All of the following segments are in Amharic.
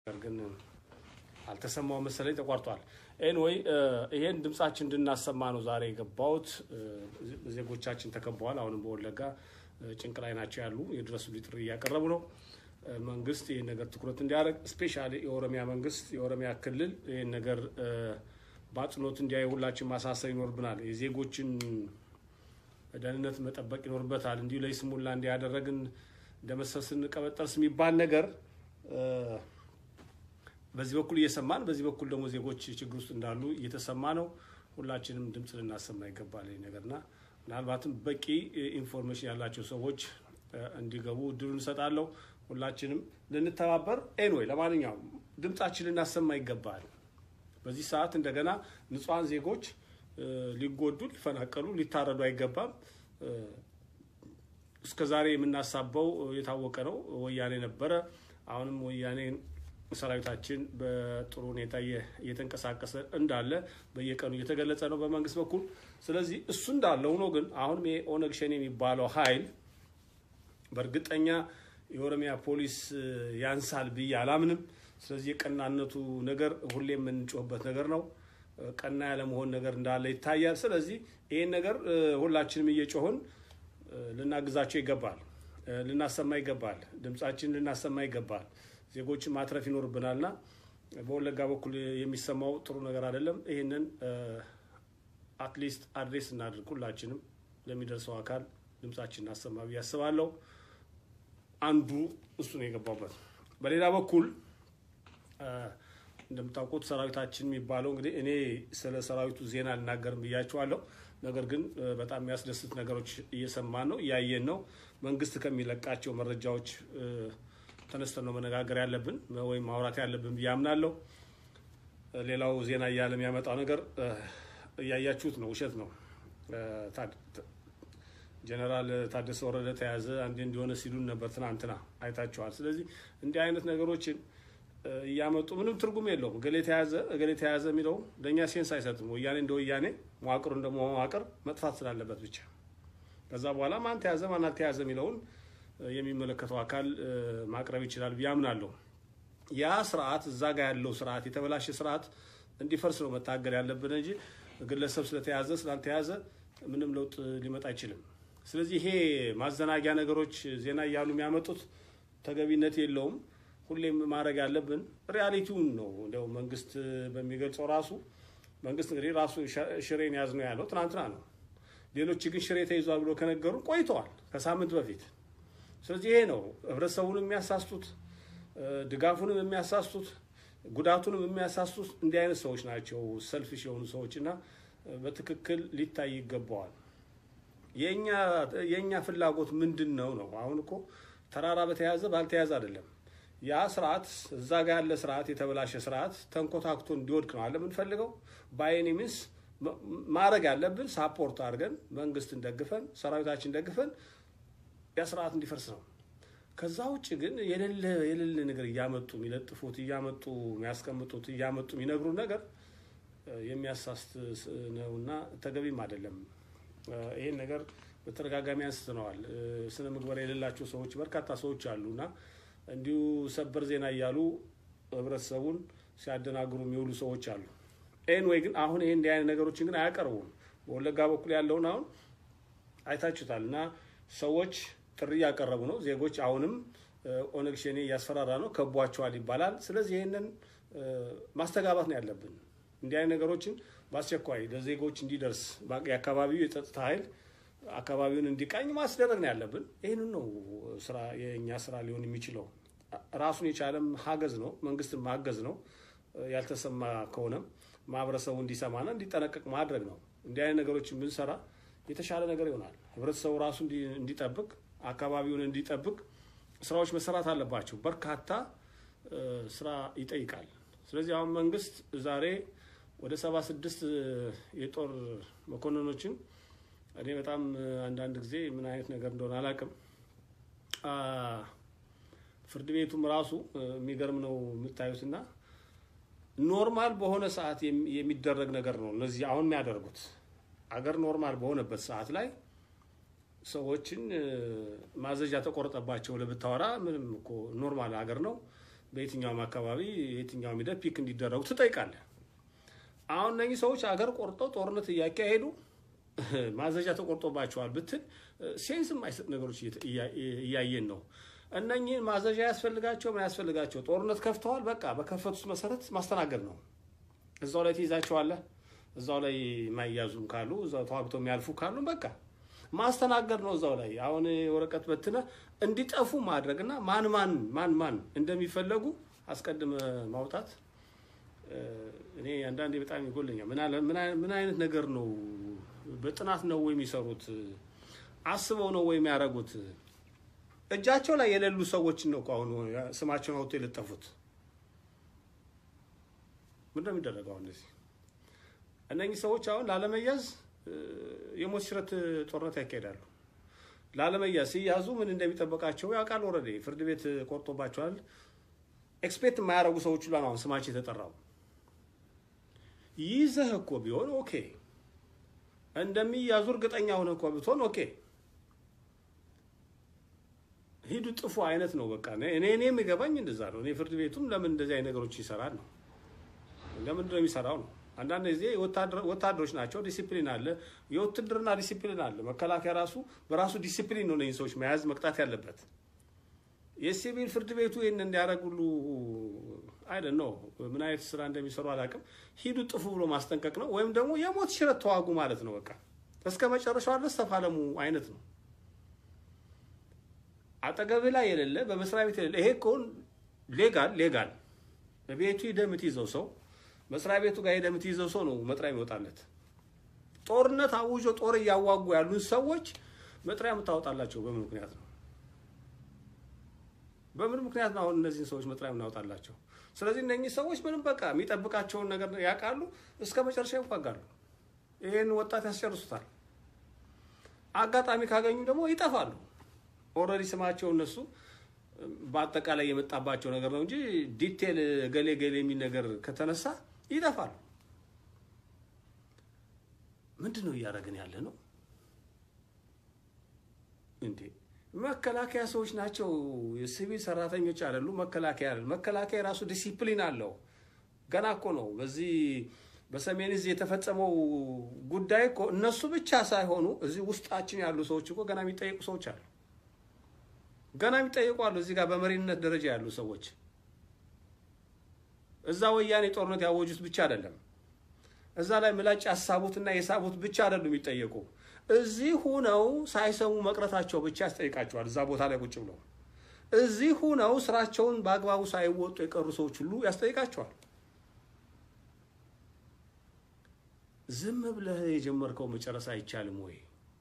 ግን አልተሰማው መሰለኝ ተቋርጧል። ኤንወይ ይሄን ድምጻችን እንድናሰማ ነው ዛሬ የገባሁት። ዜጎቻችን ተከበዋል። አሁንም በወለጋ ጭንቅ ላይ ናቸው ያሉ የድረሱልኝ ጥሪ እያቀረቡ ነው። መንግስት ይህን ነገር ትኩረት እንዲያደርግ ስፔሻሊ የኦሮሚያ መንግስት የኦሮሚያ ክልል ይህን ነገር በአጽንኦት እንዲያይ ሁላችን ማሳሰብ ይኖርብናል። የዜጎችን ደህንነት መጠበቅ ይኖርበታል። እንዲሁ ለይስሙላ እንዲያደረግን እንደመሰል ስንቀበጠርስ የሚባል ነገር በዚህ በኩል እየሰማን በዚህ በኩል ደግሞ ዜጎች ችግር ውስጥ እንዳሉ እየተሰማ ነው። ሁላችንም ድምፅ ልናሰማ ይገባል ነገርና ምናልባትም በቂ ኢንፎርሜሽን ያላቸው ሰዎች እንዲገቡ እድሉን እንሰጣለሁ። ሁላችንም ልንተባበር ኤንወይ ለማንኛውም ድምጻችን ልናሰማ ይገባል። በዚህ ሰዓት እንደገና ንጹሐን ዜጎች ሊጎዱ፣ ሊፈናቀሉ፣ ሊታረዱ አይገባም። እስከ ዛሬ የምናሳበው የታወቀ ነው። ወያኔ ነበረ። አሁንም ወያኔ ሰራዊታችን በጥሩ ሁኔታ እየተንቀሳቀሰ እንዳለ በየቀኑ እየተገለጸ ነው በመንግስት በኩል። ስለዚህ እሱ እንዳለ ሆኖ ግን አሁንም የኦነግ ሸኔ የሚባለው ኃይል በእርግጠኛ የኦሮሚያ ፖሊስ ያንሳል ብዬ አላምንም። ስለዚህ የቀናነቱ ነገር ሁሌ የምንጮህበት ነገር ነው። ቀና ያለመሆን ነገር እንዳለ ይታያል። ስለዚህ ይህን ነገር ሁላችንም እየጮህን ልናግዛቸው ይገባል፣ ልናሰማ ይገባል፣ ድምጻችን ልናሰማ ይገባል። ዜጎችን ማትረፍ ይኖርብናልና በወለጋ በኩል የሚሰማው ጥሩ ነገር አይደለም። ይህንን አትሊስት አድሬስ እናድርግ። ሁላችንም ለሚደርሰው አካል ድምጻችን እናሰማ ብዬ አስባለሁ። አንዱ እሱ ነው የገባበት። በሌላ በኩል እንደምታውቁት ሰራዊታችን የሚባለው እንግዲህ እኔ ስለ ሰራዊቱ ዜና አልናገርም ብያቸዋለሁ። ነገር ግን በጣም የሚያስደስት ነገሮች እየሰማን ነው፣ እያየን ነው። መንግስት ከሚለቃቸው መረጃዎች ተነስተን ነው መነጋገር ያለብን ወይም ማውራት ያለብን ብዬ አምናለሁ። ሌላው ዜና እያለ የሚያመጣው ነገር እያያችሁት ነው፣ ውሸት ነው። ጀነራል ታደሰ ወረደ ተያዘ፣ አንዴ እንዲሆነ ሲሉን ነበር ትናንትና አይታችኋል። ስለዚህ እንዲህ አይነት ነገሮችን እያመጡ ምንም ትርጉም የለውም። እገሌ ተያዘ እገሌ ተያዘ የሚለው ለእኛ ሴንስ አይሰጥም። ወያኔ እንደ ወያኔ መዋቅሩ እንደ መዋቅር መጥፋት ስላለበት ብቻ ከዛ በኋላ ማን ተያዘ ማን አልተያዘ የሚለውን የሚመለከተው አካል ማቅረብ ይችላል ብዬ አምናለሁ። ያ ስርዓት እዛ ጋር ያለው ስርዓት የተበላሸ ስርዓት እንዲፈርስ ነው መታገል ያለብን እንጂ ግለሰብ ስለተያዘ ስላልተያዘ ምንም ለውጥ ሊመጣ አይችልም። ስለዚህ ይሄ ማዘናጊያ ነገሮች ዜና እያሉ የሚያመጡት ተገቢነት የለውም። ሁሌም ማድረግ ያለብን ሪያሊቲውን ነው። እንደው መንግስት በሚገልጸው ራሱ መንግስት እንግዲህ ራሱ ሽሬን ያዝ ነው ያለው ትናንትና ነው። ሌሎች ግን ሽሬ ተይዟል ብሎ ከነገሩን ቆይተዋል ከሳምንት በፊት። ስለዚህ ይሄ ነው ህብረተሰቡንም የሚያሳስቱት፣ ድጋፉንም የሚያሳስቱት፣ ጉዳቱንም የሚያሳስቱት እንዲህ አይነት ሰዎች ናቸው፣ ሰልፊሽ የሆኑ ሰዎች እና በትክክል ሊታይ ይገባዋል። የእኛ ፍላጎት ምንድን ነው ነው? አሁን እኮ ተራራ በተያዘ ባልተያዘ አይደለም። ያ ስርዓት እዛ ጋ ያለ ስርዓት የተበላሸ ስርዓት ተንኮታክቶ እንዲወድቅ ነው አለ የምንፈልገው። በአይኒ ሚንስ ማድረግ ያለብን ሳፖርት አድርገን መንግስትን ደግፈን ሰራዊታችን ደግፈን ያ ስርዓት እንዲፈርስ ነው። ከዛ ውጭ ግን የሌለ የሌለ ነገር እያመጡ የሚለጥፉት እያመጡ የሚያስቀምጡት እያመጡ የሚነግሩን ነገር የሚያሳስት ነውና ተገቢም አይደለም። ይሄን ነገር በተደጋጋሚ አንስተነዋል። ስነ ምግባር የሌላቸው ሰዎች በርካታ ሰዎች አሉና እንዲሁ ሰበር ዜና እያሉ ህብረተሰቡን ሲያደናግሩ የሚውሉ ሰዎች አሉ። ኤንዌይ ግን አሁን ይሄ እንዲህ አይነት ነገሮችን ግን አያቀርቡም። በወለጋ በኩል ያለውን አሁን አይታችሁታል እና ሰዎች ጥሪ እያቀረቡ ነው። ዜጎች አሁንም ኦነግ ሸኔ እያስፈራራ ነው፣ ከቧቸዋል ይባላል። ስለዚህ ይህንን ማስተጋባት ነው ያለብን። እንዲህ አይነት ነገሮችን በአስቸኳይ ለዜጎች እንዲደርስ የአካባቢው የጸጥታ ኃይል አካባቢውን እንዲቃኝ ማስደረግ ነው ያለብን። ይህንን ነው ስራ የእኛ ስራ ሊሆን የሚችለው። ራሱን የቻለም ሀገዝ ነው፣ መንግስትን ማገዝ ነው። ያልተሰማ ከሆነም ማህበረሰቡ እንዲሰማና እንዲጠነቀቅ ማድረግ ነው። እንዲህ አይነት ነገሮችን ብንሰራ የተሻለ ነገር ይሆናል። ህብረተሰቡ ራሱ እንዲጠብቅ፣ አካባቢውን እንዲጠብቅ ስራዎች መሰራት አለባቸው። በርካታ ስራ ይጠይቃል። ስለዚህ አሁን መንግስት ዛሬ ወደ ሰባ ስድስት የጦር መኮንኖችን እኔ በጣም አንዳንድ ጊዜ ምን አይነት ነገር እንደሆነ አላውቅም። ፍርድ ቤቱም ራሱ የሚገርም ነው የምታዩትና ኖርማል በሆነ ሰዓት የሚደረግ ነገር ነው። እነዚህ አሁን የሚያደርጉት አገር ኖርማል በሆነበት ሰዓት ላይ ሰዎችን ማዘዣ ተቆረጠባቸው ለብታወራ ምንም እኮ ኖርማል ሀገር ነው። በየትኛውም አካባቢ የትኛውም ሂደት ፒክ እንዲደረጉ ትጠይቃለህ። አሁን እነኚህ ሰዎች አገር ቆርጠው ጦርነት እያካሄዱ ማዘዣ ተቆርጦባቸዋል ብትል ሴንስ የማይሰጥ ነገሮች እያየን ነው። እነኚህን ማዘዣ ያስፈልጋቸው ምን ያስፈልጋቸው? ጦርነት ከፍተዋል። በቃ በከፈቱት መሰረት ማስተናገድ ነው። እዛው ላይ ትይዛቸዋለህ። እዛው ላይ የማይያዙም ካሉ እዛው ተዋግተው የሚያልፉ ካሉ በቃ ማስተናገድ ነው። እዛው ላይ አሁን ወረቀት በትነ እንዲጠፉ ማድረግ እና ማን ማን ማን ማን እንደሚፈለጉ አስቀድመ ማውጣት እኔ አንዳንዴ በጣም ይጎለኛል። ምን አይነት ነገር ነው? በጥናት ነው ወይ የሚሰሩት? አስበው ነው ወይ የሚያደርጉት? እጃቸው ላይ የሌሉ ሰዎችን ነው እኮ አሁን ስማቸውን አውጥቶ የለጠፉት። ምንድን ነው የሚደረገው? አሁን እነዚህ እነኚህ ሰዎች አሁን ላለመያዝ የሞት ሽረት ጦርነት ያካሄዳሉ። ላለመያዝ ሲያዙ ምን እንደሚጠበቃቸው ያውቃል። ወረዴ ፍርድ ቤት ቆርጦባቸዋል። ኤክስፔክት የማያደርጉ ሰዎች ሁሉ አሁን ስማቸው የተጠራው ይዘህ እኮ ቢሆን ኦኬ፣ እንደሚያዙ እርግጠኛ ሆነ እኮ ብትሆን ኦኬ፣ ሂዱ ጥፉ አይነት ነው። በቃ እኔ እኔ የሚገባኝ እንደዛ ነው። እኔ ፍርድ ቤቱም ለምን እንደዚህ አይነት ነገሮች ይሰራል ነው ለምንድን ነው የሚሰራው ነው። አንዳንድ ጊዜ ወታደሮች ናቸው፣ ዲሲፕሊን አለ፣ የውትድርና ዲሲፕሊን አለ። መከላከያ ራሱ በራሱ ዲሲፕሊን ነው እነዚህ ሰዎች መያዝ መቅጣት ያለበት። የሲቪል ፍርድ ቤቱ ይህን እንዲያደርጉሉ አይደል ነው። ምን አይነት ስራ እንደሚሰሩ አላውቅም። ሂዱ ጥፉ ብሎ ማስጠንቀቅ ነው፣ ወይም ደግሞ የሞት ሽረት ተዋጉ ማለት ነው። በቃ እስከ መጨረሻው ድረስ ተፋለሙ አይነት ነው። አጠገብህ ላይ የሌለ በመስሪያ ቤት የሌለ ይሄ ከሆን ሌጋል ሌጋል በቤቱ ሂደህ የምትይዘው ሰው መስሪያ ቤቱ ጋር ሄደህ የምትይዘው ሰው ነው መጥሪያ የሚወጣለት። ጦርነት አውጆ ጦር እያዋጉ ያሉን ሰዎች መጥሪያ የምታወጣላቸው በምን ምክንያት ነው? በምን ምክንያት ነው አሁን እነዚህን ሰዎች መጥሪያ የምናወጣላቸው? ስለዚህ እነኚህ ሰዎች ምንም በቃ የሚጠብቃቸውን ነገር ያውቃሉ፣ እስከ መጨረሻ ይዋጋሉ። ይህን ወጣት ያስጨርሱታል። አጋጣሚ ካገኙ ደግሞ ይጠፋሉ። ኦልሬዲ ስማቸው እነሱ በአጠቃላይ የመጣባቸው ነገር ነው እንጂ ዲቴል ገሌ ገሌ የሚል ነገር ከተነሳ ይጠፋሉ። ምንድን ነው እያደረግን ያለ ነው እንዴ? መከላከያ ሰዎች ናቸው፣ የሲቪል ሰራተኞች አይደሉም። መከላከያ አይደል? መከላከያ የራሱ ዲሲፕሊን አለው። ገና እኮ ነው በዚህ በሰሜን እዝ የተፈጸመው ጉዳይ እኮ እነሱ ብቻ ሳይሆኑ እዚህ ውስጣችን ያሉ ሰዎች እኮ ገና የሚጠየቁ ሰዎች አሉ። ገና የሚጠየቁ አሉ። እዚህ ጋር በመሪነት ደረጃ ያሉ ሰዎች እዛ ወያኔ ጦርነት ያወጁት ብቻ አይደለም። እዛ ላይ ምላጭ ያሳቡትና የሳቡት ብቻ አይደሉም የሚጠየቁ። እዚህ ሁነው ሳይሰሙ መቅረታቸው ብቻ ያስጠይቃቸዋል። እዛ ቦታ ላይ ቁጭ ብለው እዚህ ሁነው ስራቸውን በአግባቡ ሳይወጡ የቀሩ ሰዎች ሁሉ ያስጠይቃቸዋል። ዝም ብለህ የጀመርከው መጨረስ አይቻልም ወይ?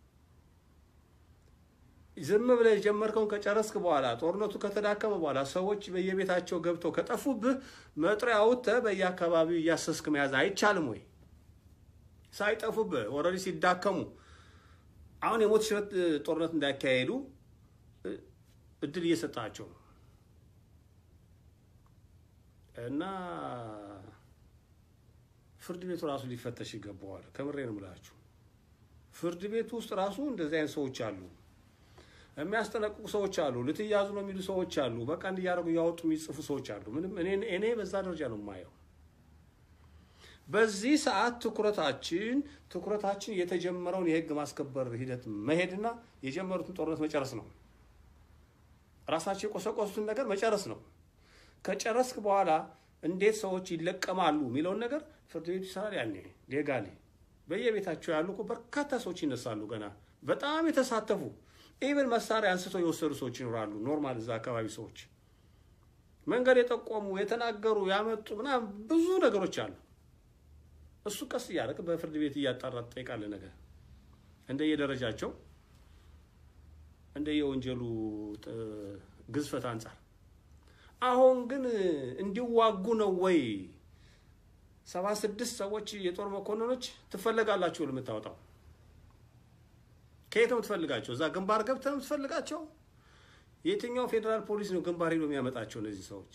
ዝም ብለህ የጀመርከውን ከጨረስክ በኋላ ጦርነቱ ከተዳከመ በኋላ ሰዎች በየቤታቸው ገብተው ከጠፉብህ መጥሪያ አውጥተህ በየአካባቢው እያሰስክ መያዝ አይቻልም ወይ? ሳይጠፉብህ ኦልሬዲ ሲዳከሙ አሁን የሞት ሽረት ጦርነት እንዳያካሄዱ እድል እየሰጣቸው ነው እና ፍርድ ቤቱ ራሱ ሊፈተሽ ይገባዋል። ከምሬ ነው የምላችሁ። ፍርድ ቤቱ ውስጥ ራሱ እንደዚህ አይነት ሰዎች አሉ፣ የሚያስጠነቅቁ ሰዎች አሉ፣ ልትያዙ ነው የሚሉ ሰዎች አሉ። በቃ እንዲያደርጉ እያወጡ የሚጽፉ ሰዎች አሉ። ምንም እኔ በዛ ደረጃ ነው የማየው። በዚህ ሰዓት ትኩረታችን ትኩረታችን የተጀመረውን የህግ ማስከበር ሂደት መሄድና የጀመሩትን ጦርነት መጨረስ ነው። ራሳቸው የቆሰቆሱትን ነገር መጨረስ ነው። ከጨረስክ በኋላ እንዴት ሰዎች ይለቀማሉ የሚለውን ነገር ፍርድ ቤቱ ይሰራል። ያኔ ሌጋሊ በየቤታቸው ያሉ እኮ በርካታ ሰዎች ይነሳሉ። ገና በጣም የተሳተፉ ኢቨን መሳሪያ አንስተው የወሰዱ ሰዎች ይኖራሉ። ኖርማል እዛ አካባቢ ሰዎች መንገድ የጠቆሙ የተናገሩ፣ ያመጡ ምናምን ብዙ ነገሮች አሉ። እሱ ቀስ እያደረግ በፍርድ ቤት እያጣራ ትጠይቃለህ። ነገር እንደየደረጃቸው እንደየወንጀሉ ግዝፈት አንጻር አሁን ግን እንዲዋጉ ነው ወይ ሰባ ስድስት ሰዎች የጦር መኮንኖች ትፈለጋላችሁ የምታወጣው? ከየት ነው የምትፈልጋቸው? እዛ ግንባር ገብተህ ነው የምትፈልጋቸው? የትኛው ፌዴራል ፖሊስ ነው ግንባር ሄዶ የሚያመጣቸው እነዚህ ሰዎች?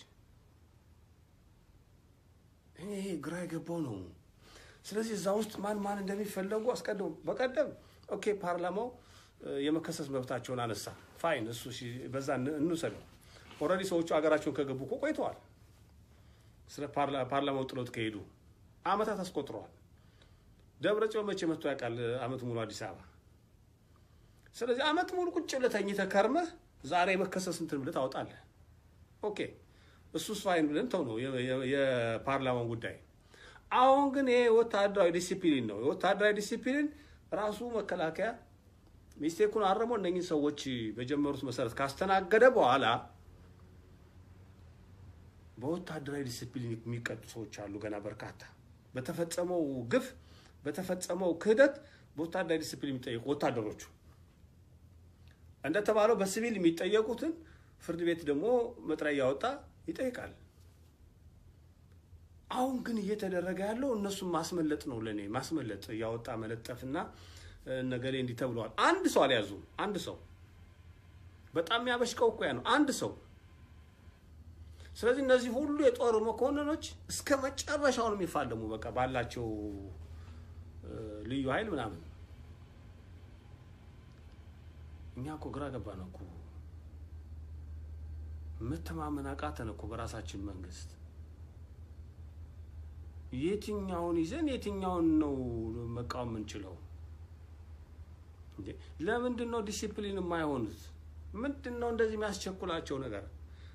እኔ ይሄ ግራ የገባው ነው። ስለዚህ እዛ ውስጥ ማን ማን እንደሚፈለጉ አስቀድሞ በቀደም ኦኬ ፓርላማው የመከሰስ መብታቸውን አነሳ። ፋይን እሱ በዛ እንውሰደው። ኦልሬዲ ሰዎቹ ሀገራቸውን ከገቡ እኮ ቆይተዋል። ስለ ፓርላማው ጥሎት ከሄዱ አመታት አስቆጥረዋል። ደብረ ጽዮን መቼ መጥቶ ያውቃል? አመት ሙሉ አዲስ አበባ። ስለዚህ አመት ሙሉ ቁጭ ብለህ ተኝተህ ከርመህ ዛሬ መከሰስ እንትን ብለህ ታወጣለህ። ኦኬ እሱስ ፋይን ብለን ተው ነው የፓርላማውን ጉዳይ። አሁን ግን ይሄ ወታደራዊ ዲሲፕሊን ነው። የወታደራዊ ዲሲፕሊን ራሱ መከላከያ ሚስቴኩን አርሞ እነኝህ ሰዎች በጀመሩት መሰረት ካስተናገደ በኋላ በወታደራዊ ዲሲፕሊን የሚቀጡ ሰዎች አሉ። ገና በርካታ በተፈጸመው ግፍ በተፈጸመው ክህደት በወታደራዊ ዲሲፕሊን የሚጠየቁ ወታደሮቹ እንደተባለው በሲቪል የሚጠየቁትን ፍርድ ቤት ደግሞ መጥሪያ እያወጣ ይጠይቃል። አሁን ግን እየተደረገ ያለው እነሱን ማስመለጥ ነው። ለእኔ ማስመለጥ እያወጣ መለጠፍና ነገሌ እንዲህ ተብለዋል። አንድ ሰው አልያዙም። አንድ ሰው በጣም የሚያበሽቀው እኮ ያ ነው። አንድ ሰው ስለዚህ እነዚህ ሁሉ የጦር መኮንኖች እስከ መጨረሻው ነው የሚፋለሙ። በቃ ባላቸው ልዩ ኃይል ምናምን። እኛ እኮ ግራ ገባን እኮ መተማመን አቃተን እኮ በራሳችን መንግስት። የትኛውን ይዘን የትኛውን ነው መቃወም የምንችለው? ለምንድን ነው ዲሲፕሊን የማይሆኑት? ምንድን ነው እንደዚህ የሚያስቸኩላቸው ነገር?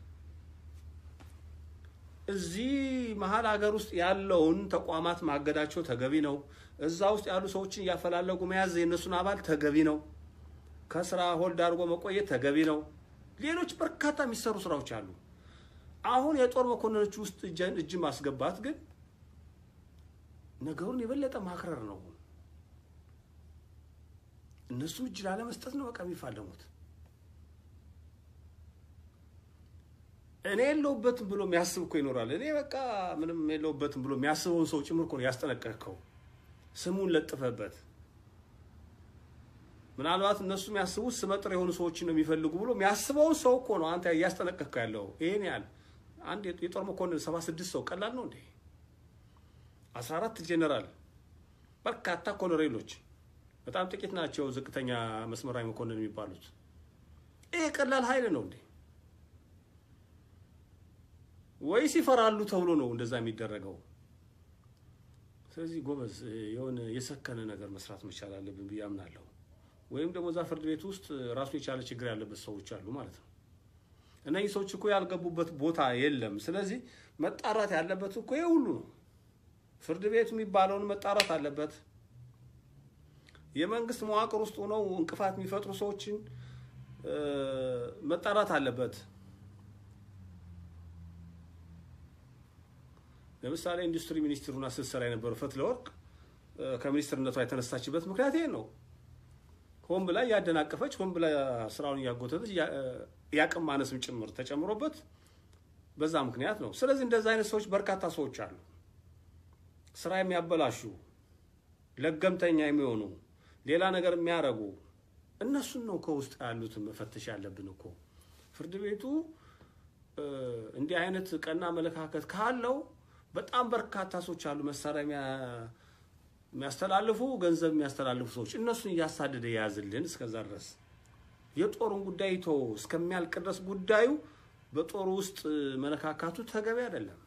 እዚህ መሀል ሀገር ውስጥ ያለውን ተቋማት ማገዳቸው ተገቢ ነው። እዛ ውስጥ ያሉ ሰዎችን እያፈላለጉ መያዝ የእነሱን አባል ተገቢ ነው። ከስራ ሆልድ አድርጎ መቆየት ተገቢ ነው። ሌሎች በርካታ የሚሰሩ ስራዎች አሉ። አሁን የጦር መኮንኖች ውስጥ እጅ ማስገባት ግን ነገሩን የበለጠ ማክረር ነው። እነሱ እጅ ላለመስጠት ነው በቃ የሚፋለሙት። እኔ የለውበትም ብሎ የሚያስብ እኮ ይኖራል። እኔ በቃ ምንም የለውበትም ብሎ የሚያስበውን ሰው ጭምር እኮ ነው ያስጠነቀቅከው፣ ስሙን ለጥፈበት። ምናልባት እነሱ የሚያስቡት ስመጥር የሆኑ ሰዎችን ነው የሚፈልጉ ብሎ የሚያስበውን ሰው እኮ ነው አንተ እያስጠነቀቅከው ያለው። ይሄን ያህል አንድ የጦር መኮንን ሰባ ስድስት ሰው ቀላል ነው እንዴ? አስራ አራት ጄኔራል፣ በርካታ ኮሎኔሎች፣ በጣም ጥቂት ናቸው ዝቅተኛ መስመራዊ መኮንን የሚባሉት። ይሄ ቀላል ኃይል ነው እንዴ? ወይስ ይፈራሉ ተብሎ ነው እንደዛ የሚደረገው? ስለዚህ ጎበዝ የሆነ የሰከነ ነገር መስራት መቻል አለብን ብዬ አምናለሁ። ወይም ደግሞ እዛ ፍርድ ቤት ውስጥ ራሱን የቻለ ችግር ያለበት ሰዎች አሉ ማለት ነው። እነዚህ ሰዎች እኮ ያልገቡበት ቦታ የለም። ስለዚህ መጣራት ያለበት እኮ ይሄ ሁሉ ነው። ፍርድ ቤቱ የሚባለውን መጣራት አለበት። የመንግስት መዋቅር ውስጥ ሆነው እንቅፋት የሚፈጥሩ ሰዎችን መጣራት አለበት። ለምሳሌ ኢንዱስትሪ ሚኒስትሩና ስትሰራ የነበረው ፈትለወርቅ ከሚኒስትርነቷ የተነሳችበት ምክንያት ይሄ ነው። ሆን ብላ እያደናቀፈች ሆን ብላ ስራውን እያጎተተች የአቅም ማነስም ጭምር ተጨምሮበት በዛ ምክንያት ነው። ስለዚህ እንደዛ አይነት ሰዎች በርካታ ሰዎች አሉ፣ ስራ የሚያበላሹ ለገምተኛ የሚሆኑ ሌላ ነገር የሚያደርጉ እነሱን ነው ከውስጥ ያሉትን መፈተሽ ያለብን እኮ። ፍርድ ቤቱ እንዲህ አይነት ቀና አመለካከት ካለው በጣም በርካታ ሰዎች አሉ መሳሪያ የሚያስተላልፉ ገንዘብ የሚያስተላልፉ ሰዎች እነሱን እያሳደደ የያዝልን እስከዛ ድረስ የጦሩን ጉዳይ ቶ እስከሚያልቅ ድረስ ጉዳዩ በጦሩ ውስጥ መነካካቱ ተገቢ አይደለም።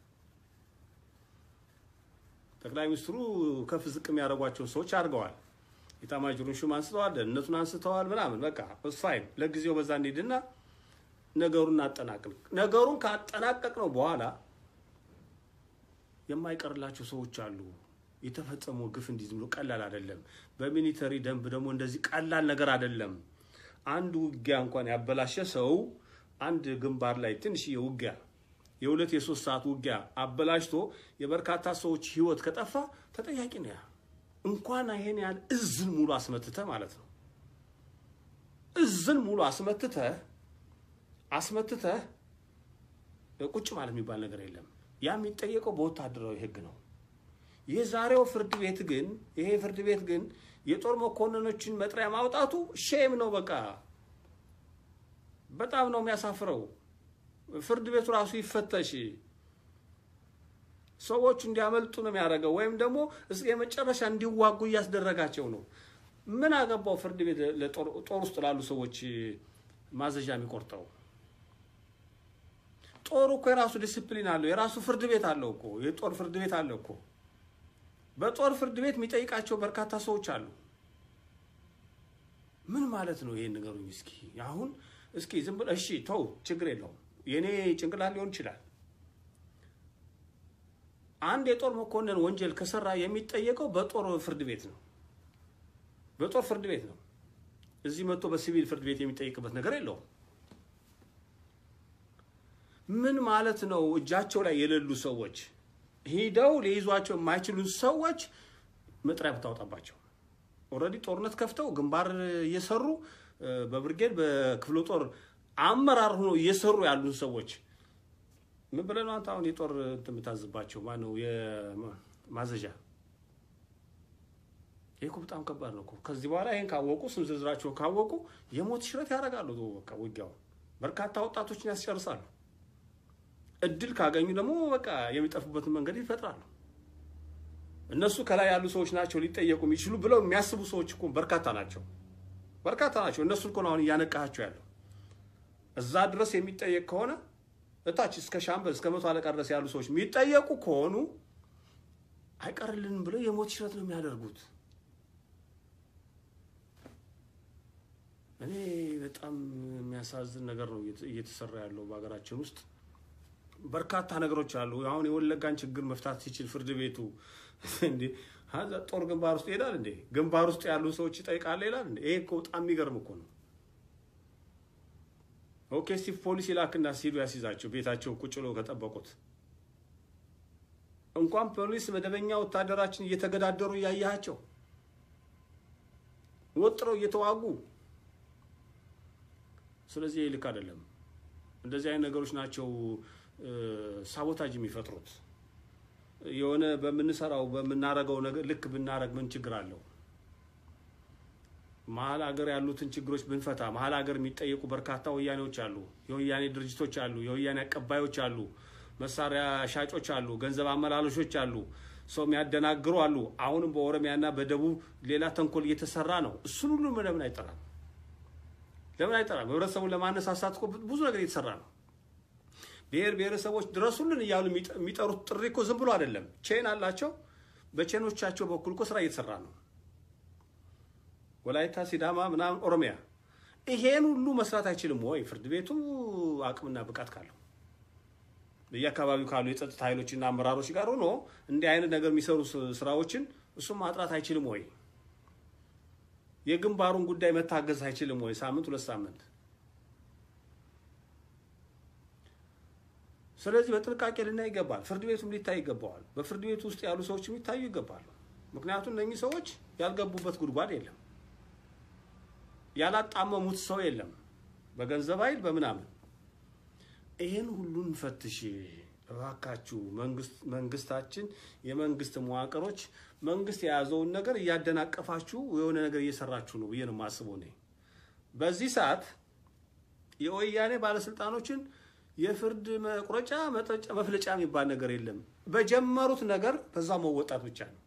ጠቅላይ ሚኒስትሩ ከፍ ዝቅ የሚያደርጓቸውን ሰዎች አድርገዋል። የኤታማዦሩን ሹም አንስተዋል፣ ደህንነቱን አንስተዋል፣ ምናምን በቃ ፋይን። ለጊዜው በዛ እንሂድና ነገሩን እናጠናቅቅ። ነገሩን ካጠናቀቅ ነው በኋላ የማይቀርላቸው ሰዎች አሉ። የተፈጸመው ግፍ እንዲህ ዝም ብሎ ቀላል አይደለም። በሚሊተሪ ደንብ ደግሞ እንደዚህ ቀላል ነገር አይደለም። አንድ ውጊያ እንኳን ያበላሸ ሰው አንድ ግንባር ላይ ትንሽዬ ውጊያ የሁለት የሶስት ሰዓት ውጊያ አበላሽቶ የበርካታ ሰዎች ሕይወት ከጠፋ ተጠያቂ ነው። ያ እንኳን ይሄን ያህል እዝን ሙሉ አስመትተ ማለት ነው። እዝን ሙሉ አስመትተ አስመትተ ቁጭ ማለት የሚባል ነገር የለም። ያ የሚጠየቀው በወታደራዊ ሕግ ነው። የዛሬው ፍርድ ቤት ግን ይሄ ፍርድ ቤት ግን የጦር መኮንኖችን መጥሪያ ማውጣቱ ሼም ነው። በቃ በጣም ነው የሚያሳፍረው። ፍርድ ቤቱ ራሱ ይፈተሽ። ሰዎቹ እንዲያመልጡ ነው የሚያደርገው፣ ወይም ደግሞ እስከ የመጨረሻ እንዲዋጉ እያስደረጋቸው ነው። ምን አገባው ፍርድ ቤት ጦር ውስጥ ላሉ ሰዎች ማዘዣ የሚቆርጠው? ጦሩ እኮ የራሱ ዲስፕሊን አለው፣ የራሱ ፍርድ ቤት አለው እኮ የጦር ፍርድ ቤት አለው እኮ። በጦር ፍርድ ቤት የሚጠይቃቸው በርካታ ሰዎች አሉ። ምን ማለት ነው? ይሄን ንገሩኝ እስኪ። አሁን እስኪ ዝም ብለህ እሺ ተው፣ ችግር የለውም የእኔ ጭንቅላት ሊሆን ይችላል። አንድ የጦር መኮንን ወንጀል ከሰራ የሚጠየቀው በጦር ፍርድ ቤት ነው፣ በጦር ፍርድ ቤት ነው። እዚህ መጥቶ በሲቪል ፍርድ ቤት የሚጠይቅበት ነገር የለውም። ምን ማለት ነው? እጃቸው ላይ የሌሉ ሰዎች ሂደው ሊይዟቸው የማይችሉ ሰዎች መጥሪያ ብታወጣባቸው ኦልሬዲ ጦርነት ከፍተው ግንባር እየሰሩ በብርጌድ በክፍለ ጦር አመራር ሆኖ እየሰሩ ያሉን ሰዎች ምን ብለህ ነው አንተ አሁን የጦር እንትን የምታዝባቸው? ማነው የማዘዣ? ይህ እኮ በጣም ከባድ ነው እኮ። ከዚህ በኋላ ይህን ካወቁ ስም ዝርዝራቸውን ካወቁ የሞት ሽረት ያደርጋሉ። በቃ ውጊያው በርካታ ወጣቶችን ያስጨርሳሉ። እድል ካገኙ ደግሞ በቃ የሚጠፉበትን መንገድ ይፈጥራሉ። እነሱ ከላይ ያሉ ሰዎች ናቸው ሊጠየቁ የሚችሉ ብለው የሚያስቡ ሰዎች እኮ በርካታ ናቸው፣ በርካታ ናቸው። እነሱ እኮ ነው አሁን እያነቃቸው ያለው። እዛ ድረስ የሚጠየቅ ከሆነ እታች እስከ ሻምበል እስከ መቶ አለቃ ድረስ ያሉ ሰዎች የሚጠየቁ ከሆኑ አይቀርልንም ብለው የሞት ሽረት ነው የሚያደርጉት። እኔ በጣም የሚያሳዝን ነገር ነው እየተሰራ ያለው በሀገራችን ውስጥ። በርካታ ነገሮች አሉ። አሁን የወለጋን ችግር መፍታት ሲችል ፍርድ ቤቱ እንዴ ጦር ግንባር ውስጥ ይሄዳል እንዴ? ግንባር ውስጥ ያሉ ሰዎች ይጠይቃል ይላል እንዴ? ይሄ እኮ በጣም የሚገርም እኮ ነው። ኦኬ እስቲ ፖሊስ ይላክና ሲሉ ያስይዛቸው ቤታቸው ቁጭ ብለው ከጠበቁት እንኳን ፖሊስ መደበኛ ወታደራችን እየተገዳደሩ እያያቸው ወጥረው እየተዋጉ ስለዚህ ልክ አይደለም። እንደዚህ አይነት ነገሮች ናቸው ሳቦታጅ የሚፈጥሩት። የሆነ በምንሰራው በምናረገው ነገር ልክ ብናረግ ምን ችግር አለው? መሀል ሀገር ያሉትን ችግሮች ብንፈታ መሀል ሀገር የሚጠየቁ በርካታ ወያኔዎች አሉ፣ የወያኔ ድርጅቶች አሉ፣ የወያኔ አቀባዮች አሉ፣ መሳሪያ ሻጮች አሉ፣ ገንዘብ አመላሎሾች አሉ፣ ሰው የሚያደናግሩ አሉ። አሁንም በኦሮሚያና በደቡብ ሌላ ተንኮል እየተሰራ ነው። እሱን ሁሉ ለምን አይጠራም? ለምን አይጠራም? ህብረተሰቡን ለማነሳሳት እኮ ብዙ ነገር እየተሰራ ነው። ብሔር ብሔረሰቦች ድረሱልን እያሉ የሚጠሩት ጥሪ እኮ ዝም ብሎ አይደለም። ቼን አላቸው። በቼኖቻቸው በኩል እኮ ስራ እየተሰራ ነው። ወላይታ፣ ሲዳማ፣ ምናምን ኦሮሚያ ይሄን ሁሉ መስራት አይችልም ወይ? ፍርድ ቤቱ አቅምና ብቃት ካለው በየአካባቢው ካሉ የጸጥታ ኃይሎችና አመራሮች ጋር ሆኖ እንዲህ አይነት ነገር የሚሰሩ ስራዎችን እሱም ማጥራት አይችልም ወይ? የግንባሩን ጉዳይ መታገዝ አይችልም ወይ? ሳምንት ሁለት ሳምንት ስለዚህ በጥንቃቄ ልናይ ይገባል። ፍርድ ቤቱም ሊታይ ይገባዋል። በፍርድ ቤቱ ውስጥ ያሉ ሰዎችም ሊታዩ ይገባሉ። ምክንያቱም እነኚህ ሰዎች ያልገቡበት ጉድጓድ የለም፣ ያላጣመሙት ሰው የለም፣ በገንዘብ ኃይል በምናምን። ይህን ሁሉ እንፈትሽ እባካችሁ። መንግስታችን፣ የመንግስት መዋቅሮች መንግስት የያዘውን ነገር እያደናቀፋችሁ የሆነ ነገር እየሰራችሁ ነው ብዬ ነው የማስበው እኔ በዚህ ሰዓት የወያኔ ባለስልጣኖችን የፍርድ መቁረጫ መፍለጫ የሚባል ነገር የለም። በጀመሩት ነገር በዛ መወጣት ብቻ ነው።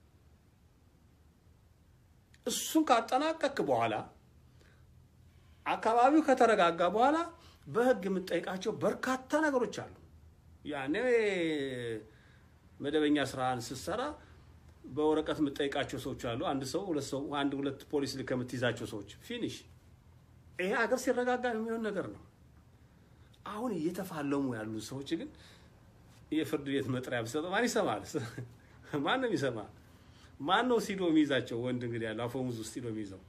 እሱን ካጠናቀክ በኋላ አካባቢው ከተረጋጋ በኋላ በህግ የምጠይቃቸው በርካታ ነገሮች አሉ። ያኔ መደበኛ ስራህን ስትሰራ በወረቀት የምጠይቃቸው ሰዎች አሉ። አንድ ሰው ሁለት ሰው አንድ ሁለት ፖሊስ ልከህ የምትይዛቸው ሰዎች ፊኒሽ። ይሄ ሀገር ሲረጋጋ የሚሆን ነገር ነው። አሁን እየተፋለሙ ያሉ ሰዎች ግን የፍርድ ቤት መጥሪያ ብሰጠ ማን ይሰማል? ማን ነው የሚሰማ? ማን ነው ሲዶ የሚይዛቸው? ወንድ እንግዲህ ያለው አፈሙዝ ውስጥ ሲዶ የሚይዘው።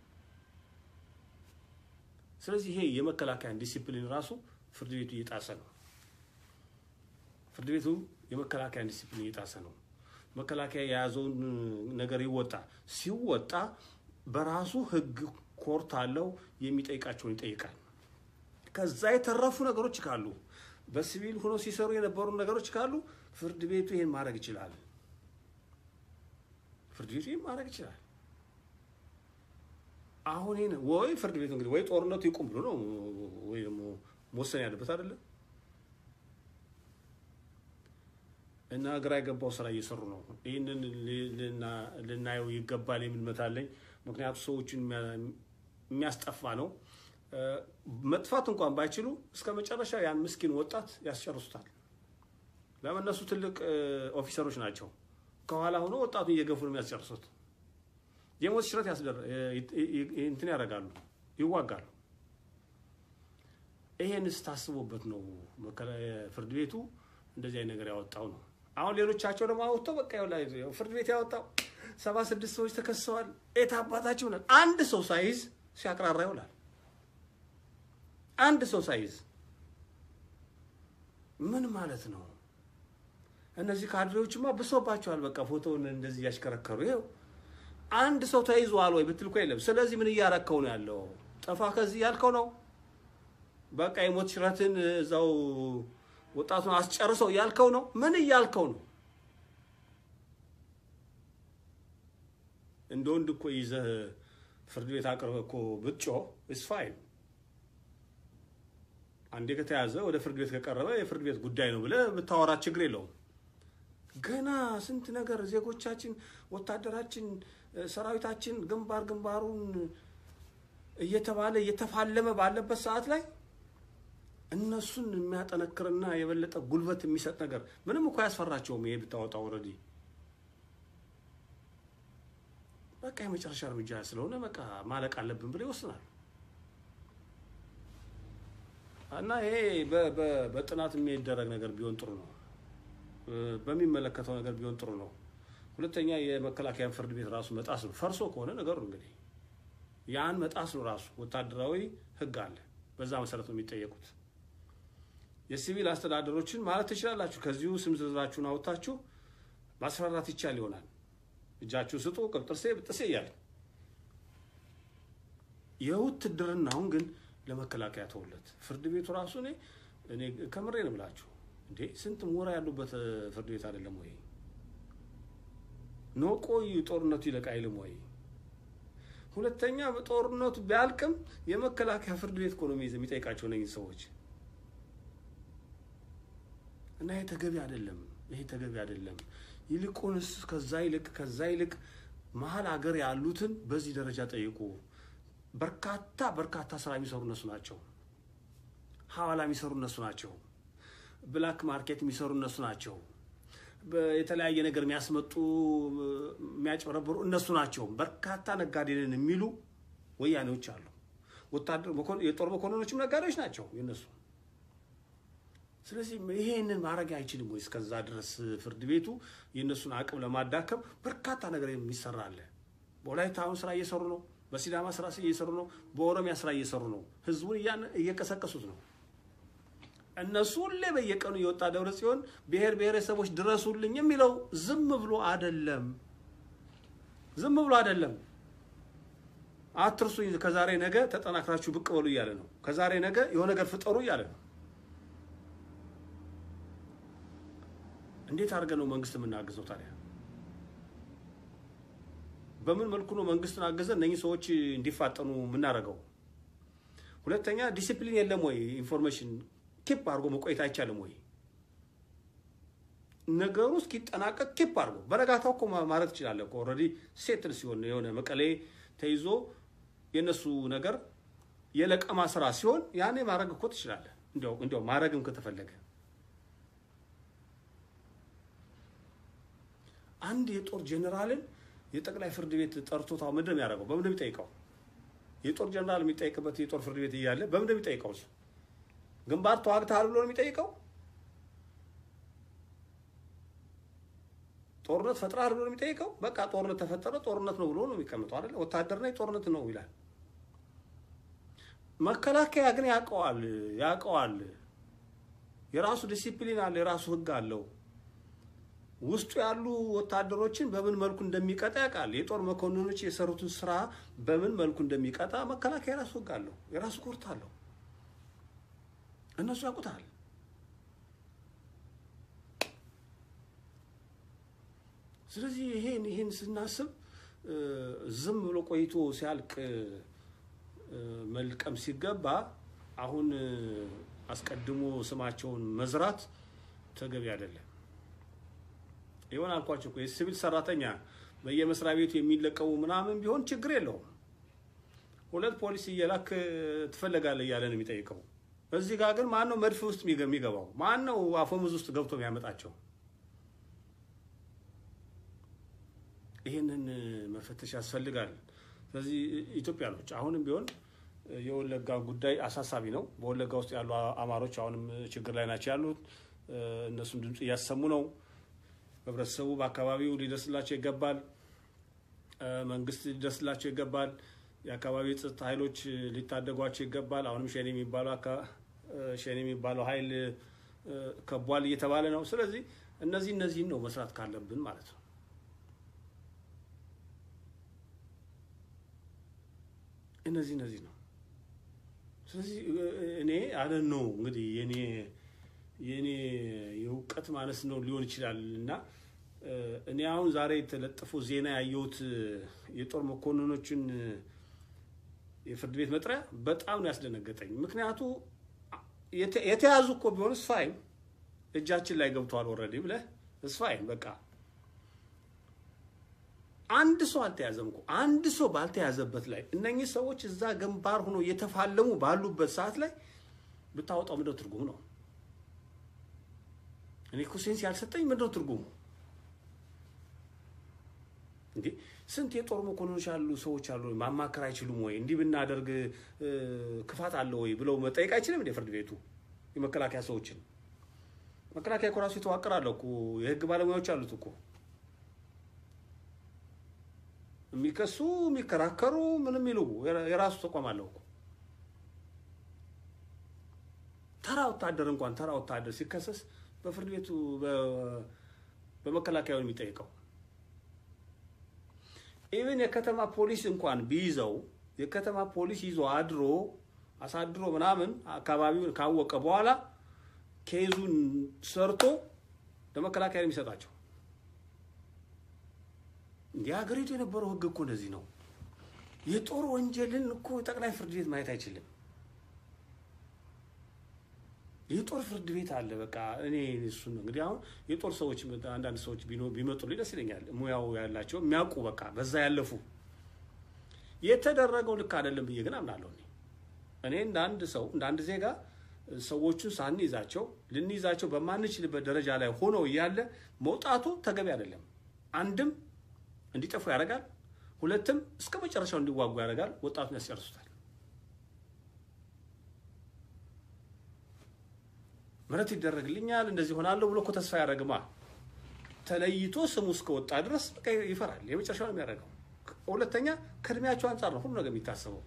ስለዚህ ይሄ የመከላከያን ዲሲፕሊን ራሱ ፍርድ ቤቱ እየጣሰ ነው። ፍርድ ቤቱ የመከላከያን ዲሲፕሊን እየጣሰ ነው። መከላከያ የያዘውን ነገር ይወጣ ሲወጣ በራሱ ህግ ኮርት አለው የሚጠይቃቸውን ይጠይቃል። ከዛ የተረፉ ነገሮች ካሉ በሲቪል ሆኖ ሲሰሩ የነበሩ ነገሮች ካሉ ፍርድ ቤቱ ይሄን ማድረግ ይችላል። ፍርድ ቤቱ ይሄን ማድረግ ይችላል። አሁን ይሄን ወይ ፍርድ ቤቱ እንግዲህ ወይ ጦርነቱ ይቁም ብሎ ነው ወይ ደግሞ መወሰን ያለበት አይደለም። እና ግራ የገባው ስራ እየሰሩ ነው። ይህንን ልናየው ይገባል የሚል እምነት አለኝ። ምክንያቱም ሰዎችን የሚያስጠፋ ነው። መጥፋት እንኳን ባይችሉ እስከ መጨረሻ ያን ምስኪን ወጣት ያስጨርሱታል። ለምን እነሱ ትልቅ ኦፊሰሮች ናቸው። ከኋላ ሆኖ ወጣቱን እየገፉ ነው የሚያስጨርሱት። የሞት ሽረት እንትን ያደርጋሉ፣ ይዋጋሉ። ይሄን ስታስቡበት ነው ፍርድ ቤቱ እንደዚህ አይነት ነገር ያወጣው ነው። አሁን ሌሎቻቸው ደግሞ አወጥተው በቃ ፍርድ ቤት ያወጣው ሰባ ስድስት ሰዎች ተከሰዋል። የት አባታቸው ነን። አንድ ሰው ሳይዝ ሲያቅራራ ይውላል። አንድ ሰው ሳይዝ ምን ማለት ነው? እነዚህ ካድሬዎችማ ብሶባቸዋል። በቃ ፎቶውን እንደዚህ እያሽከረከሩ ይኸው አንድ ሰው ተይዟል ወይ ብትል እኮ የለም። ስለዚህ ምን እያረከው ነው ያለው? ጠፋ ከዚህ ያልከው ነው። በቃ የሞት ሽረትን እዛው ወጣቱን አስጨርሰው እያልከው ነው። ምን እያልከው ነው? እንደ ወንድ እኮ ይዘህ ፍርድ ቤት አቅርበህ እኮ ብትጮህ ኢስ ፋይን። አንዴ ከተያዘ ወደ ፍርድ ቤት ከቀረበ የፍርድ ቤት ጉዳይ ነው ብለህ ብታወራ ችግር የለውም። ገና ስንት ነገር ዜጎቻችን፣ ወታደራችን፣ ሰራዊታችን ግንባር ግንባሩን እየተባለ እየተፋለመ ባለበት ሰዓት ላይ እነሱን የሚያጠነክርና የበለጠ ጉልበት የሚሰጥ ነገር ምንም እኮ አያስፈራቸውም። ይሄ ብታወጣው ኦልሬዲ በቃ የመጨረሻ እርምጃ ስለሆነ በቃ ማለቅ አለብን ብሎ ይወስናል። እና ይሄ በጥናት የሚደረግ ነገር ቢሆን ጥሩ ነው። በሚመለከተው ነገር ቢሆን ጥሩ ነው። ሁለተኛ የመከላከያን ፍርድ ቤት ራሱ መጣስ ነው። ፈርሶ ከሆነ ነገሩ እንግዲህ ያን መጣስ ነው ራሱ። ወታደራዊ ሕግ አለ። በዛ መሰረት ነው የሚጠየቁት። የሲቪል አስተዳደሮችን ማለት ትችላላችሁ። ከዚሁ ስም ዝርዝራችሁን አውጥታችሁ ማስፈራራት ይቻል ይሆናል። እጃችሁ ስጡ፣ ቅብጥርሴ ብጥሴ እያለ የውትድርናውን ግን ለመከላከያ ተውለት። ፍርድ ቤቱ ራሱ እኔ እኔ ከምሬ ነው ብላችሁ እንዴ ስንት ሞራ ያሉበት ፍርድ ቤት አይደለም ወይ? ኖ ቆዩ ጦርነቱ ይለቅ አይልም ወይ? ሁለተኛ ጦርነቱ ቢያልቅም የመከላከያ ፍርድ ቤት እኮ ነው የሚጠይቃቸው እነኝህ ሰዎች እና ይሄ ተገቢ አይደለም። ይሄ ተገቢ አይደለም። ይልቁንስ ከዛ ይልቅ ከዛ ይልቅ መሀል ሀገር ያሉትን በዚህ ደረጃ ጠይቁ። በርካታ በርካታ ስራ የሚሰሩ እነሱ ናቸው። ሀዋላ የሚሰሩ እነሱ ናቸው። ብላክ ማርኬት የሚሰሩ እነሱ ናቸው። የተለያየ ነገር የሚያስመጡ የሚያጭበረብሩ እነሱ ናቸው። በርካታ ነጋዴንን የሚሉ ወያኔዎች አሉ። ወታደር የጦር መኮንኖችም ነጋዴዎች ናቸው የነሱ። ስለዚህ ይሄንን ማድረግ አይችልም ወይ? እስከዛ ድረስ ፍርድ ቤቱ የእነሱን አቅም ለማዳከም በርካታ ነገር የሚሰራ አለ። በወላይታ አሁን ስራ እየሰሩ ነው። በሲዳማ ስራ እየሰሩ ነው። በኦሮሚያ ስራ እየሰሩ ነው። ህዝቡን እየቀሰቀሱት ነው። እነሱ ሁሌ በየቀኑ የወጣ ደብረ ጽዮን ብሔር ብሔረሰቦች ድረሱልኝ የሚለው ዝም ብሎ አይደለም፣ ዝም ብሎ አይደለም። አትርሱኝ፣ ከዛሬ ነገ ተጠናክራችሁ ብቅ በሉ እያለ ነው። ከዛሬ ነገ የሆነ ነገር ፍጠሩ እያለ ነው። እንዴት አድርገን ነው መንግስት የምናግዘው ታዲያ? በምን መልኩ ነው መንግስትን አገዘን እነኚህ ሰዎች እንዲፋጠኑ የምናደርገው? ሁለተኛ ዲሲፕሊን የለም ወይ? ኢንፎርሜሽን ኪፕ አድርጎ መቆየት አይቻልም ወይ? ነገሩ እስኪጠናቀቅ ኪፕ አድርጎ በነጋታው እኮ ማለት ትችላለህ እኮ ኦልሬዲ ሴትል ሲሆን የሆነ መቀሌ ተይዞ የእነሱ ነገር የለቀማ ስራ ሲሆን ያኔ ማድረግ እኮ ትችላለህ። እንዲያው ማድረግም ከተፈለገ አንድ የጦር ጄኔራልን የጠቅላይ ፍርድ ቤት ጠርቶታ ምንድን ነው የሚያደርገው? በምንድን ነው የሚጠይቀው? የጦር ጄኔራል የሚጠይቅበት የጦር ፍርድ ቤት እያለ በምንድን ነው የሚጠይቀው? እሱ ግንባር ተዋግተሃል ብሎ ነው የሚጠይቀው? ጦርነት ፈጥረሃል ብሎ ነው የሚጠይቀው? በቃ ጦርነት ተፈጠረ ጦርነት ነው ብሎ ነው የሚቀምጠው አይደለ? ወታደር ነኝ ጦርነት ነው ይላል። መከላከያ ግን ያውቀዋል ያውቀዋል። የራሱ ዲሲፕሊን አለ፣ የራሱ ህግ አለው። ውስጡ ያሉ ወታደሮችን በምን መልኩ እንደሚቀጣ ያውቃል። የጦር መኮንኖች የሰሩትን ስራ በምን መልኩ እንደሚቀጣ መከላከያ የራሱ ህግ አለው፣ የራሱ ኮርት አለው። እነሱ ያውቁታል። ስለዚህ ይሄን ይሄን ስናስብ ዝም ብሎ ቆይቶ ሲያልቅ መልቀም ሲገባ አሁን አስቀድሞ ስማቸውን መዝራት ተገቢ አይደለም። ይሆን አልኳቸው እኮ የሲቪል ሰራተኛ በየመስሪያ ቤቱ የሚለቀሙ ምናምን ቢሆን ችግር የለውም። ሁለት ፖሊስ እየላክ ትፈለጋለህ እያለ ነው የሚጠይቀው። እዚህ ጋር ግን ማን ነው መድፍ ውስጥ የሚገባው? ማን ነው አፈሙዝ ውስጥ ገብቶ የሚያመጣቸው? ይህንን መፈተሽ ያስፈልጋል። ስለዚህ ኢትዮጵያኖች አሁንም ቢሆን የወለጋ ጉዳይ አሳሳቢ ነው። በወለጋ ውስጥ ያሉ አማሮች አሁንም ችግር ላይ ናቸው ያሉት። እነሱም ድምፅ እያሰሙ ነው። ህብረተሰቡ በአካባቢው ሊደርስላቸው ይገባል። መንግስት ሊደርስላቸው ይገባል። የአካባቢ የጸጥታ ኃይሎች ሊታደጓቸው ይገባል። አሁንም ሸኔ የሚባለው ሸኔ የሚባለው ኃይል ከቧል እየተባለ ነው። ስለዚህ እነዚህ እነዚህን ነው መስራት ካለብን ማለት ነው። እነዚህ እነዚህ ነው። ስለዚህ እኔ አለን ነው እንግዲህ የኔ የኔ የእውቀት ማነስ ነው ሊሆን ይችላል እና እኔ አሁን ዛሬ የተለጠፉ ዜና ያየሁት የጦር መኮንኖችን የፍርድ ቤት መጥሪያ በጣም ነው ያስደነገጠኝ። ምክንያቱ የተያዙ እኮ ቢሆን እስፋይን እጃችን ላይ ገብተዋል ወረዴ ብለህ እስፋይን በቃ አንድ ሰው አልተያዘም እኮ አንድ ሰው ባልተያዘበት ላይ እነኚህ ሰዎች እዛ ግንባር ሆኖ እየተፋለሙ ባሉበት ሰዓት ላይ ብታወጣው ምንድነው ትርጉሙ ነው? እኔ እኮ ሴንስ ያልሰጠኝ ምንድነው ትርጉሙ? እንዴ ስንት የጦር መኮንኖች ያሉ ሰዎች አሉ። ማማከር አይችሉም ወይ? እንዲህ ብናደርግ ክፋት አለ ወይ ብለው መጠየቅ አይችልም እንዴ ፍርድ ቤቱ? የመከላከያ ሰዎችን መከላከያ እኮ ራሱ የተዋቀረ አለ እኮ የህግ ባለሙያዎች አሉት እኮ የሚከሱ የሚከራከሩ ምንም ይሉ የራሱ ተቋም አለው እኮ። ተራ ወታደር እንኳን ተራ ወታደር ሲከሰስ በፍርድ ቤቱ በመከላከያው የሚጠይቀው ኢቭን የከተማ ፖሊስ እንኳን ቢይዘው የከተማ ፖሊስ ይዞ አድሮ አሳድሮ ምናምን አካባቢውን ካወቀ በኋላ ኬዙን ሰርቶ ለመከላከያ የሚሰጣቸው እንዲህ ሀገሪቱ የነበረው ህግ እኮ እንደዚህ ነው። የጦር ወንጀልን እኮ ጠቅላይ ፍርድ ቤት ማየት አይችልም። የጦር ፍርድ ቤት አለ። በቃ እኔ እሱ ነው እንግዲህ አሁን የጦር ሰዎች አንዳንድ ሰዎች ቢመጡልኝ ደስ ይለኛል። ሙያው ያላቸው የሚያውቁ በቃ በዛ ያለፉ የተደረገው ልክ አይደለም ብዬ ግን አምናለሁ። እኔ እንደ አንድ ሰው እንደ አንድ ዜጋ ሰዎቹን ሳንይዛቸው ልንይዛቸው በማንችልበት ደረጃ ላይ ሆነው እያለ መውጣቱ ተገቢ አይደለም። አንድም እንዲጠፉ ያደርጋል፣ ሁለትም እስከ መጨረሻው እንዲዋጉ ያደርጋል። ወጣቱን ያስጨርሱታል። ምሕረት ይደረግልኛል እንደዚህ ሆናለሁ ብሎ እኮ ተስፋ ያደረግማ ተለይቶ ስሙ እስከወጣ ድረስ በቃ ይፈራል። የመጨረሻው ነው የሚያደርገው። ሁለተኛ ከእድሜያቸው አንጻር ነው ሁሉ ነገር የሚታሰበው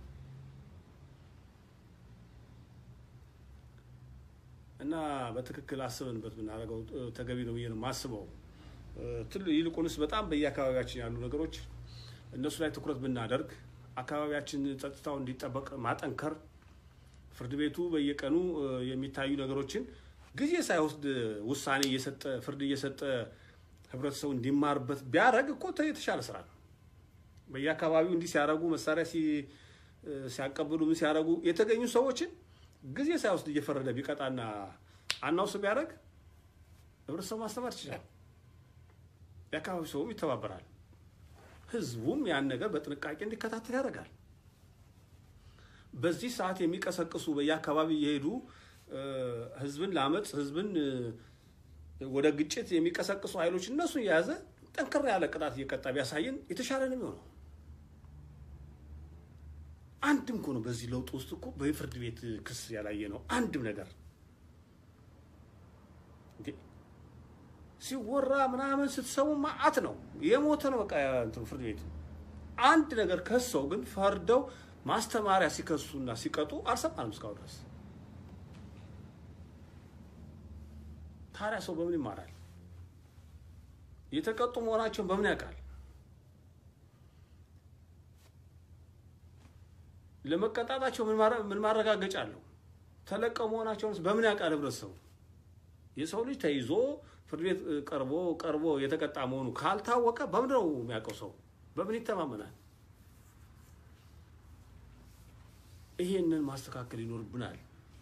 እና በትክክል አስበንበት ብናደርገው ተገቢ ነው ብዬ ነው የማስበው። ይልቁንስ በጣም በየአካባቢያችን ያሉ ነገሮች እነሱ ላይ ትኩረት ብናደርግ አካባቢያችን ጸጥታው እንዲጠበቅ ማጠንከር፣ ፍርድ ቤቱ በየቀኑ የሚታዩ ነገሮችን ጊዜ ሳይወስድ ውሳኔ እየሰጠ ፍርድ እየሰጠ ህብረተሰቡ እንዲማርበት ቢያደርግ እኮ የተሻለ ስራ ነው። በየአካባቢው እንዲህ ሲያደርጉ መሳሪያ ሲያቀብሉ ምን ሲያደርጉ የተገኙ ሰዎችን ጊዜ ሳይወስድ እየፈረደ ቢቀጣና አናውስ ቢያደርግ ህብረተሰቡ ማስተማር ይችላል። የአካባቢ ሰውም ይተባበራል። ህዝቡም ያን ነገር በጥንቃቄ እንዲከታተል ያደርጋል። በዚህ ሰዓት የሚቀሰቅሱ በየአካባቢ የሄዱ ህዝብን ለአመፅ ህዝብን ወደ ግጭት የሚቀሰቅሱ ኃይሎች እነሱን የያዘ ጠንከር ያለ ቅጣት እየቀጣ ቢያሳየን የተሻለ ነው የሚሆነው። አንድም እኮ ነው በዚህ ለውጥ ውስጥ እኮ በፍርድ ቤት ክስ ያላየ ነው አንድም ነገር ሲወራ ምናምን ስትሰሙ ማአት ነው የሞተ ነው በቃ እንትኑ ፍርድ ቤት አንድ ነገር ከሰው ግን ፈርደው ማስተማሪያ ሲከሱና ሲቀጡ አልሰማንም እስካሁን ድረስ። ታዲያ ሰው በምን ይማራል? የተቀጡ መሆናቸውን በምን ያውቃል? ለመቀጣጣቸው ምን ማረጋገጫ አለው? ተለቀው መሆናቸውን በምን ያውቃል ህብረተሰቡ? የሰው ልጅ ተይዞ ፍርድ ቤት ቀርቦ ቀርቦ የተቀጣ መሆኑ ካልታወቀ በምንድን ነው የሚያውቀው? ሰው በምን ይተማመናል? ይሄንን ማስተካከል ይኖርብናል።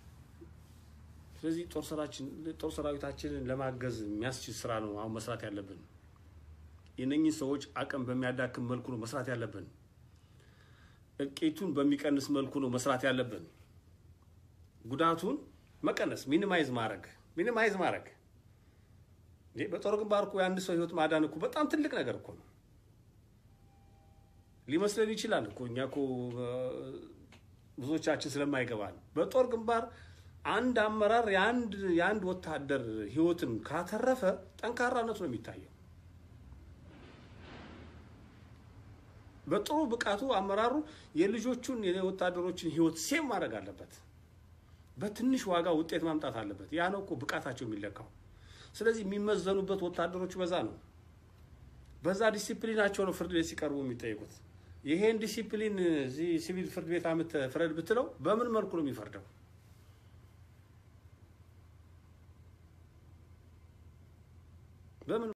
ስለዚህ ጦር ሰራዊታችንን ለማገዝ የሚያስችል ስራ ነው አሁን መስራት ያለብን። የነኚህ ሰዎች አቅም በሚያዳክም መልኩ ነው መስራት ያለብን። እልቂቱን በሚቀንስ መልኩ ነው መስራት ያለብን። ጉዳቱን መቀነስ፣ ሚኒማይዝ ማድረግ ሚኒማይዝ ማድረግ። በጦር ግንባር እኮ የአንድ ሰው ህይወት ማዳን እኮ በጣም ትልቅ ነገር እኮ ነው። ሊመስለን ይችላል እኮ እኛ እኮ ብዙዎቻችን ስለማይገባል በጦር ግንባር አንድ አመራር የአንድ ወታደር ህይወትን ካተረፈ ጠንካራነቱ ነው የሚታየው። በጥሩ ብቃቱ አመራሩ የልጆቹን የወታደሮችን ህይወት ሴም ማድረግ አለበት። በትንሽ ዋጋ ውጤት ማምጣት አለበት። ያ ነው እኮ ብቃታቸው የሚለካው። ስለዚህ የሚመዘኑበት ወታደሮቹ በዛ ነው። በዛ ዲሲፕሊናቸው ነው ፍርድ ቤት ሲቀርቡ የሚጠይቁት። ይሄን ዲሲፕሊን እዚህ ሲቪል ፍርድ ቤት አምጥተህ ፍረድ ብትለው በምን መልኩ ነው የሚፈርደው? በምን